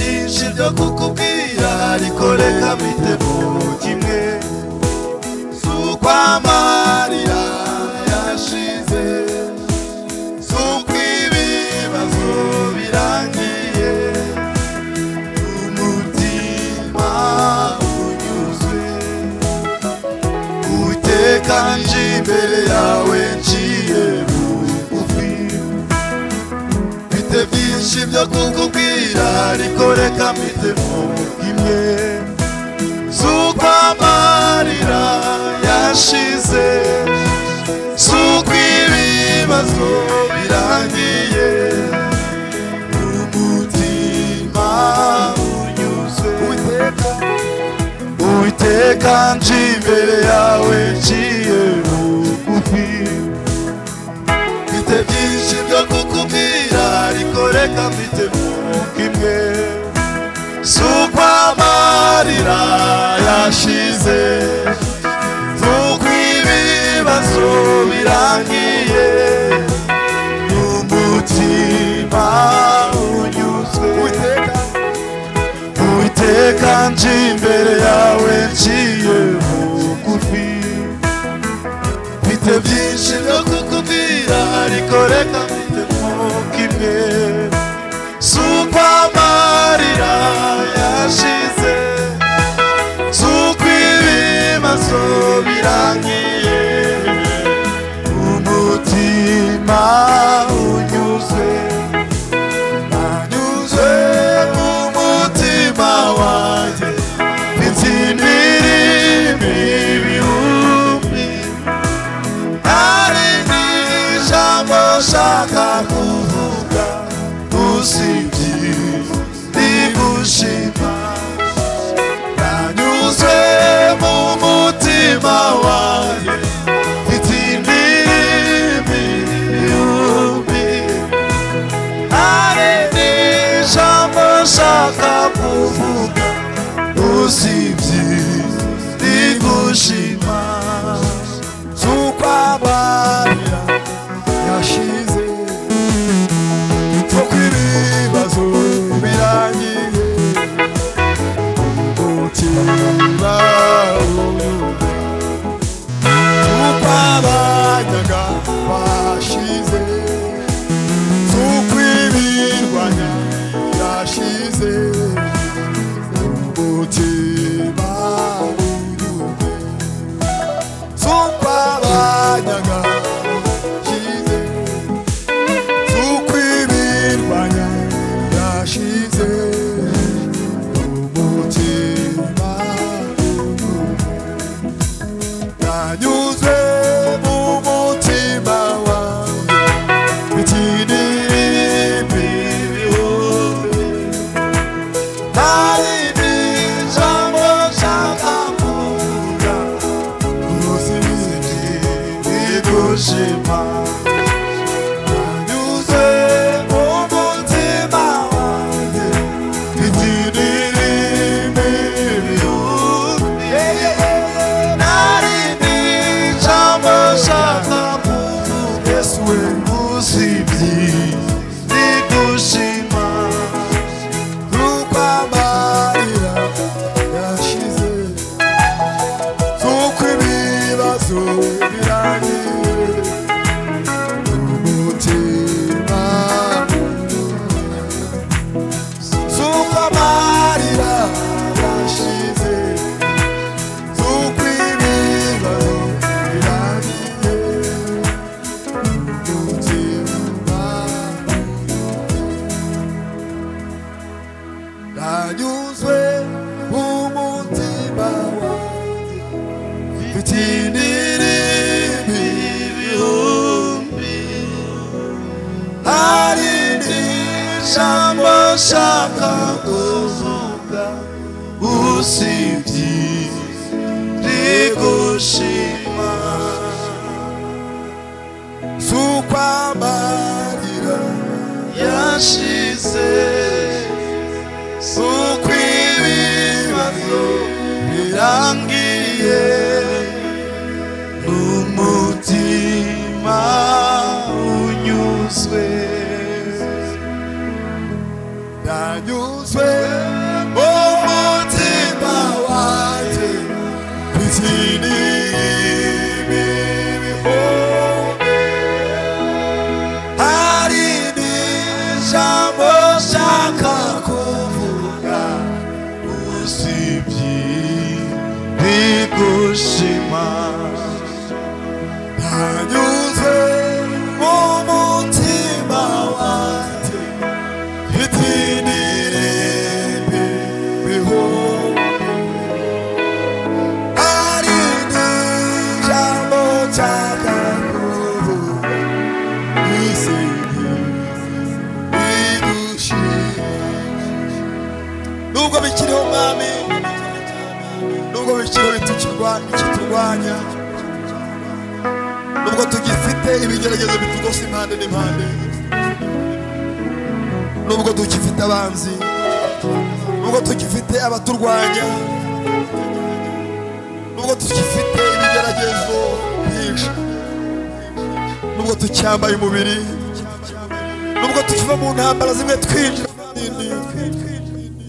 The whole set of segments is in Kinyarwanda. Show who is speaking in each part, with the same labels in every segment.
Speaker 1: icyo kukubwira ariko reka mitemo kimwe si ukwamarira yashize si ukw'ibibazo birangiye umutima unyuzwe uteka nje imbere yawe nciye bugufi mfite byinshi byo kukubwira ariko reka mbitemo imwe z'uko amarira yashize z'uko ibibazo birangiye umutima unyuzwe uteka uteka nje imbere yawe nciye bugufi mfite byinshi byo kukubwira ariko reka mfite mu kimwe si uko amarira yashize si uko ibibazo birangiye umutima unyuzwe Uwiteka nje imbere yawe nciye bugufi mfite byinshi byo kukubwira ariko reka mfite mu kimwe si uko amarira yashize si uko ibibazo birangiye umutima unyuzwe anyuzwe mu mutima wanjye mfite imibi ibihumbi ari ijambo nshaka kuvuga usibye rigushima nanyuzwe mu mutima wawe mfite indimi yumbi ari ijambo nshaka kuvuga usibye rigushima tukwabarira yashize kuko ibibazo birangiye umutima unyumva tukwabanyaga bashize tukwibirwanya yashize umutima unyumva tukwabanyaga yashize tukwibirwanya yashize umutima nanyuze mu mutima wanjye bikinirimi bihumbi hari ijambo nshaka kuvuga Kushima Anyuze umutima wanjye Itinirimi bihumbi Nari n'ijambo nshaka kuvuga Yesu we usibye Nigushima Kuko amarira yashize Tuko ibibazo birangiye umutima Tuko amarira yashize Tuko ibibazo birangiye umutima Nanyuzwe umutima wanjye bitiniri bihumbi hari ijambo nshaka kuvuga usibye rigushima z'ukwamarira yashize z'uko ibibazo birangiye n'umutima unyuzwe yanyuzwe mu ikushima 다녀오세 모모티마와 히티니리 비비호 아리는 잘못 자가고 이생이 이구시 누가 미치려 마음이 누가 미치려 미치려고 미치려고 하냐 nubwo tugifite ibigeragezo bitugose impande n'impande nubwo tugifite abanzi nubwo tugifite abaturwanya nubwo tugifite ibigeragezo byinshi nubwo tucyambaye umubiri nubwo tukiva mu ntambara zimwe twinjira mu zindi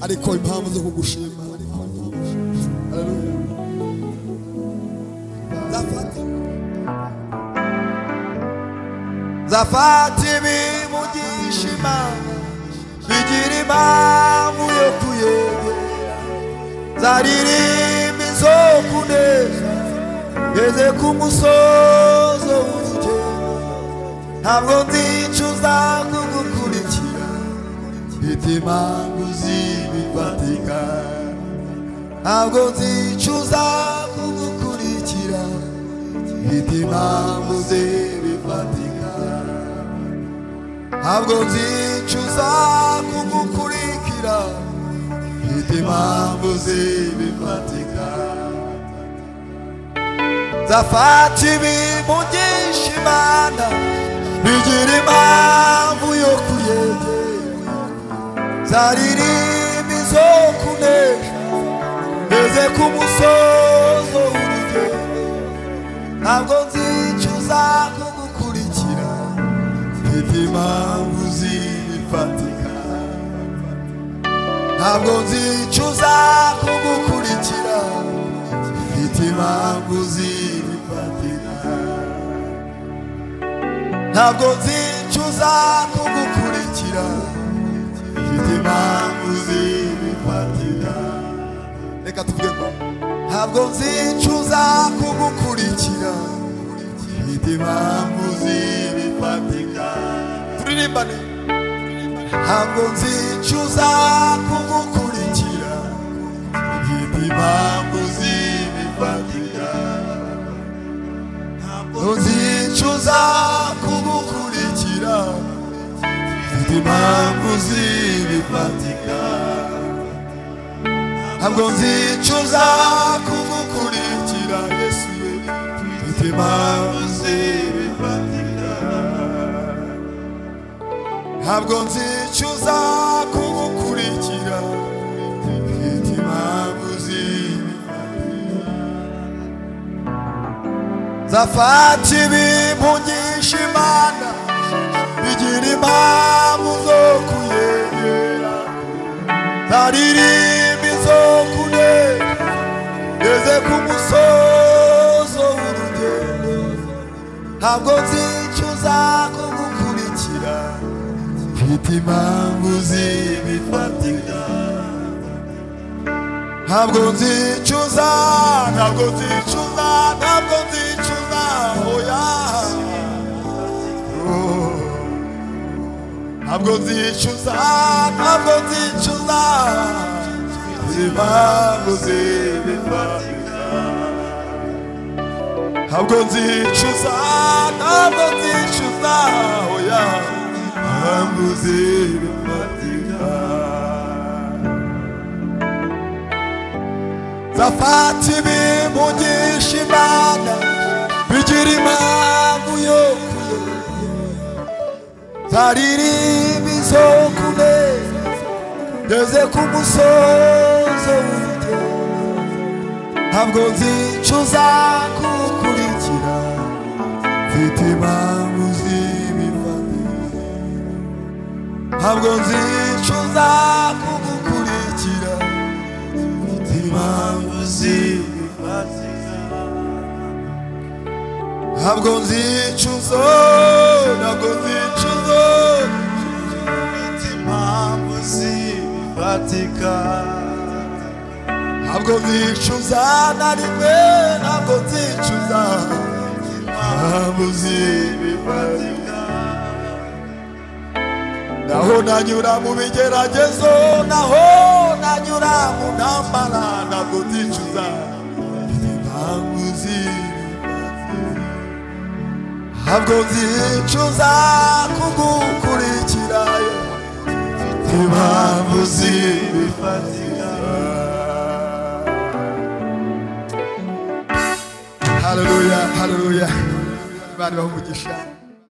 Speaker 1: ariko impamvu zo kugushima Hallelujah. zafata zafata ibimugisha imana bigira impamvu yo kuyobora zaririmba izo kuneza ngeze ku musozo w'urugendo ntabwo nzicuza kugukurikira mfite impamvu z'ibifatika ntabwo nzicuza kugukurikira mfite impamvu z'ibifatika ntabwo nzicuza kugukurikira mfite impamvu z'ibifatika zafata ibimugisha imana bigira impamvu yo kuyegera zaririmba izo kunesha ngeze ku musozo w'urugendo ntabwo nzicuza kugukurikira mfite impamvu z'ibifatika ntabwo nzicuza kugukurikira mfite impamvu z'ibifatika ntabwo nzicuza kugukurikira mfite impamvu z'ibifatika reka tuvuge ko ntabwo nzicuza kugukurikira mfite impamvu z'ibifatika turirimbane ntabwo nzicuza kugukurikira mfite impamvu z'ibifatika ntabwo nzicuza kugukurikira mfite impamvu z'ibifatika ntabwo nzicuza kugukurikira yesu ye mfite impamvu z'ibifatika ntabwo nzicuza kugukurikira mfite impamvu z'ibifatika zafata ibimugisha imana bigira impamvu zo kuyegera zaririmba izo kuneka ngeze ku musozo w'urugendo ntabwo nzicuza kugukurikira mfite impamvu z'ibifatika ntabwo nzicuza ntabwo nzicuza ntabwo nzicuza oya Oh. ntabwo nzicuza ntabwo nzicuza impamvu z'ibifatika ntabwo nzicuza ntabwo nzicuza oya impamvu z'ibifatika zafata ibimugisha imana bigira impamvu yo kuyoba zaririmba izo kuneza ngeze ku musozo w'urugendo ntabwo nzicuza kukurikira mfite impamvu z'ibifatika ntabwo nzicuza kugukurikira mfite impamvu z'ibifatika ntabwo nzicuza ntabwo nzicuza mfite impamvu z'ibifatika ntabwo nzicuza na rimwe ntabwo nzicuza impamvu z'ibifatika naho nanyura mu bigeragezo naho nanyura mu ntambara ntabwo nzicuza impamvu z'ibifatika ntabwo nzicuza kugukurikira impamvu z'ibifatika haleluya haleluya imana ibaha umugisha